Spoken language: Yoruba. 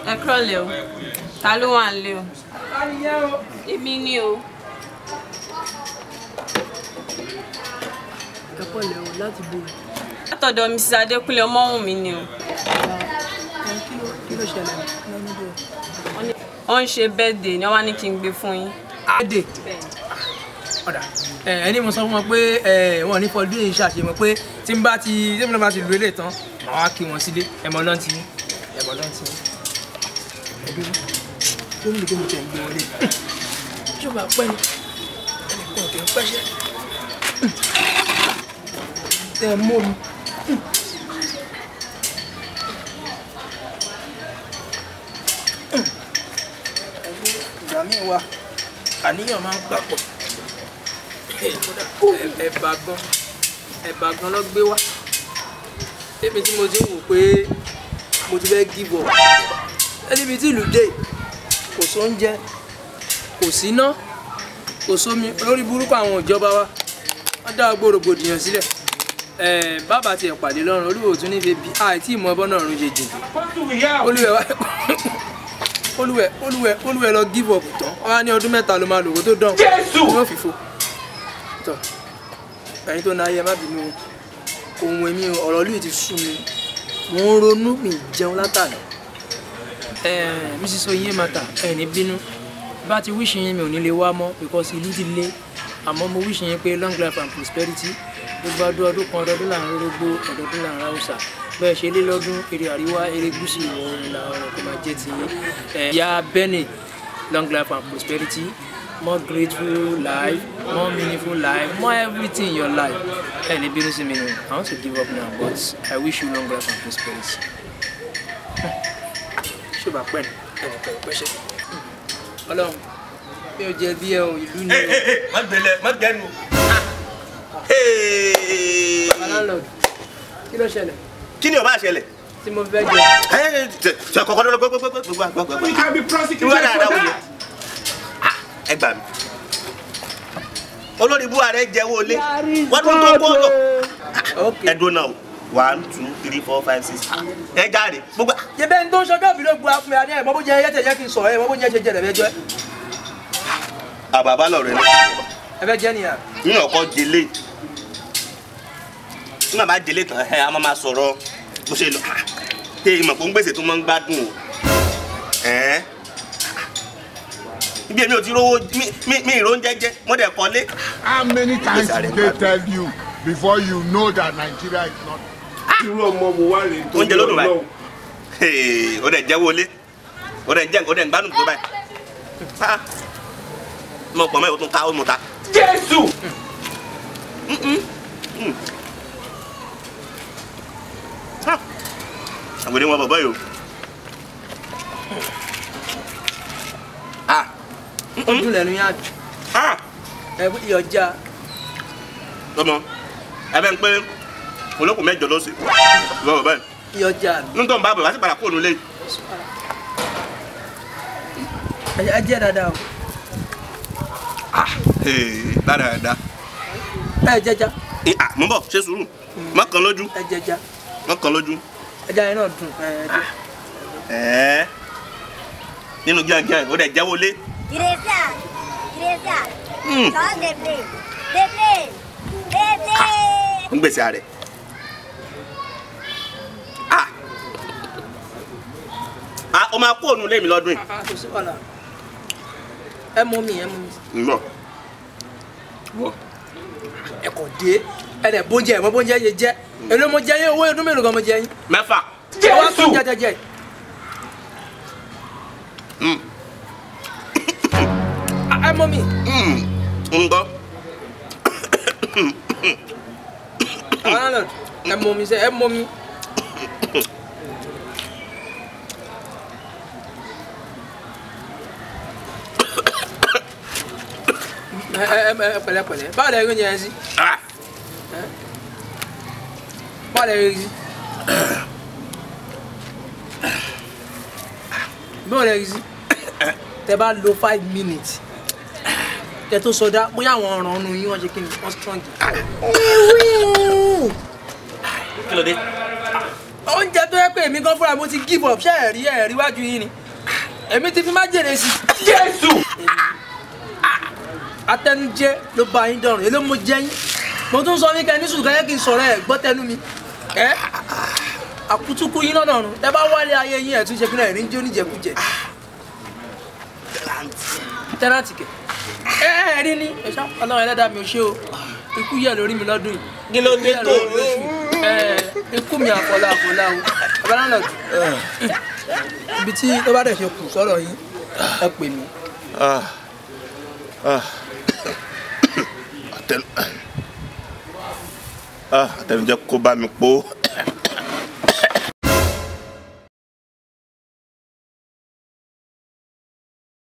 ẹ kúrọ̀lẹ́ o ta ló wà nílé o èmi ni o ẹ̀kọ́ ilẹ̀ o láti bo látọ̀dọ̀ mrs adékúnlé ọmọwùnmí ni o kí ló ṣẹlẹ̀ lẹ́nu bẹ́ẹ̀. wọ́n ń ṣe birthday ni wọ́n wá ní kí n gbé fún yín. àdè ọ̀dà ẹni mo sọ fún wọn pé wọn ní fọdún yìí ṣàṣemọ pé tí n bá ti tí n bá ti lu eléyìí tán màá wá kí wọn sílé ẹmọ náà ti ẹmọ náà ti ẹbí tó ní ìdíkẹ́ mi tẹ̀ ń gbé wọlé ṣọba pẹ́ ni ẹnìkan kì í pẹ́ṣẹ́ tẹ mọ́ mi. ìgbà míì wà àníyàn máa ń papọ̀ ẹ̀bà gan ẹ̀bà gan ló gbé wá débi tí mo ti ń wò pé mo ti fẹ́ give up ẹnibi tí ìlú dé kò sóúnjẹ kò síná kò sómi lórí burúkú àwọn ìjọba wa wọ́n dá gbòrògbòdìyàn sílẹ̀ ẹ̀ bàbá tiẹ̀ pàdé lọ́rùn olúwo tún nífẹ̀ẹ́ bí àìtí ìmọ̀ ẹbọ náà rún jẹjẹ olúwẹ̀ wá olúwẹ̀ olúwẹ̀ olúwẹ̀ lọ give up tán wọ́n á ní ọdún mẹ́ta ló máa lò kó tó dán ní òfìfo tọ ẹ̀yin tó náà yẹ má bínú o ohun èmi ọ̀rọ̀ lóye ti sú mi mo ń ronú mi jẹun látàná mrs oyin mata ẹ ní bínú bá ti wíṣì yín mi ò ní lè wá mọ́ because ìlú ti le àmọ́ mo wíṣì yín pé long life and prosperity gbogbo ọdún ọdún kan ọdọọdún là ń rórógbó ọdọọdún là ń ráwùsà bẹ́ẹ̀ ṣe lé lọ́dún eré àríwá eré gúúsù ìwọ̀ oòrùn ìlà oòrùn kò máa jẹ́ ti yín ìyá Benny long life and prosperity more grateful life more meaningful life more everything in your life ẹ ní bínú sí mi o i want to give up now but i wish you long life and prosperity. ṣé bá pẹ́ ni ẹnìkan ò pẹ́ṣẹ́ ọlọ́run bí o jẹ bí ẹ o ìlú ni o. má gbẹlẹ má gbẹnu. landlord kí ló ṣẹlẹ̀ kí ni ó bá ṣẹlẹ̀. tí mo fẹ́ jẹ. ṣe kọ́kọ́ lọ́dọ̀ gbogbogbò. You can be prosecuted Irú àdáadáa for wo ni? that. ẹ gbà mí. olórí ibú ààrẹ jẹ́wọ́ lé wọ́n tún tó kó lọ. ok ẹ dúró náà o one two three four five six ẹ jáde gbogbo. yẹ bẹ́ẹ̀ ni tó ń ṣọjọ́ ìbílẹ̀ gbu afun mi àní ẹ̀ mọ́ bó jẹ ẹyẹ tẹ̀ jẹ́ kí n sọ̀rọ̀ ẹ̀ mọ́ bó jẹ ṣe jẹ rẹ̀ bẹ́ẹ̀ jẹ́ àbàbà lọ rẹ ẹ fẹ́ jẹ́ nìyà. ní ọkọ délé nígbà bá délé tán ẹ a máa ma sọ̀rọ̀ bó ṣe lọ ṣe ìmọ̀ kó ń gbèsè tó máa ń gbádùn o ẹ̀ẹ́n ibi èmi ò ti rówó mi- mi mi ìró ń jẹ́jẹ́ mo dẹ̀ kọ́lé. How many times Yes, I did remember. they tell you before you know that Nigeria is not? Irú ọmọ wo wá rèé oúnjẹ ló dùn báyìí Hey, ó dẹ̀ jẹ́wọ́ lé ó dẹ̀ jẹ́ ó dẹ̀ ń gbádùn tó báyìí Ha. mo pọ̀ mọ́ ẹ̀ o tún ká ó mu ta. Jésù! àgbèrè wọn bọ̀ báyìí o. Ah, ojú lẹ́nu yá ah, ẹ bó ìyọjà ọmọ ẹ bẹ́ẹ̀ ń pé olókùn mẹ́jọ ló sì lọ́wọ́ báyìí ìyọjà nítorí bá bọ̀ wá sí padà kúrò nílé ẹ jẹ́ dáadáa o dáadáa. ẹ jẹja mo bọ̀ ṣe sùúrù mọ́kàn lójú ẹ jẹja mọ́kàn lójú. ẹja yẹn náà dùn ẹ jẹ. Ẹ̀ẹ́ nínú gíàngíàng ó dẹ̀ jẹ́wọ́ lé. Iglesia, iglesia, Mm. todos de play, de play, de play. ń gbèsè rẹ̀. Ah! Ah, o máa kó òun lé mi lọ́dún yìí. kò sí wàhálà ẹ mú mi ẹ mú mi ń bọ̀. Wọ̀. ẹ kò dé ẹ dẹ̀ bóúnjẹ ẹ mọ bóúnjẹ yẹ jẹ èló mo jẹ yín owó ọdún mélòó gan mo jẹ yín Mẹ́fà. ẹ wá tún jẹjẹjẹ Mm. ẹ mú mi Mm. ń gbọ́. àwọn landlord ẹ mú mi sẹ ẹ mú mi. ẹ ẹ ẹ pẹ̀lẹ́pẹ̀lẹ́ báwo lẹ rí oúnjẹ yẹn sí Ah! báwo lẹ rí sí báwo lẹ rí sí tẹ bá lo five minutes tẹ tó sọdá bóyá àwọn ọ̀ràn ọ̀nù yín wọ́n ṣe kí ni wọ́n strong. Kí ló dé? oúnjẹ tó yẹ pé èmi gan fúnra mo ti give up ṣé ẹ̀rí ẹ̀rí wájú yín ni èmi ti fi má jèrè sí i. jésù. atẹnujẹ ló bá yín dọrùn èló mo jẹ yín mo tún sọ wíkẹ ní sùkúrẹ́ kí n sọ̀rọ̀ ẹ̀ gbọ́ tẹnu mi ẹ́ àkútúkú yín lọ́nà ọ̀run ẹ bá wálé ayé yín ẹ̀ tún ṣe kí náà rí ń jó níjẹkújẹ tẹ́láǹtì kẹ̀ ẹ ẹ rí ní ẹ̀ṣá ọlọ́run ẹlẹ́dàá mi ò ṣe o ikú yẹ lórí mi lọ́dún yìí kí ló dé yẹ tó lórí oṣù ẹ ikú mi àfọlá àfọlá o ọ̀bálànàjù ibi tí tó bá dẹ̀ ṣe kù sọ̀rọ̀ yín ẹ pè mí. Ah. Ah. Àtẹnu- Ah, àtẹnujẹ kó bá mi pọ̀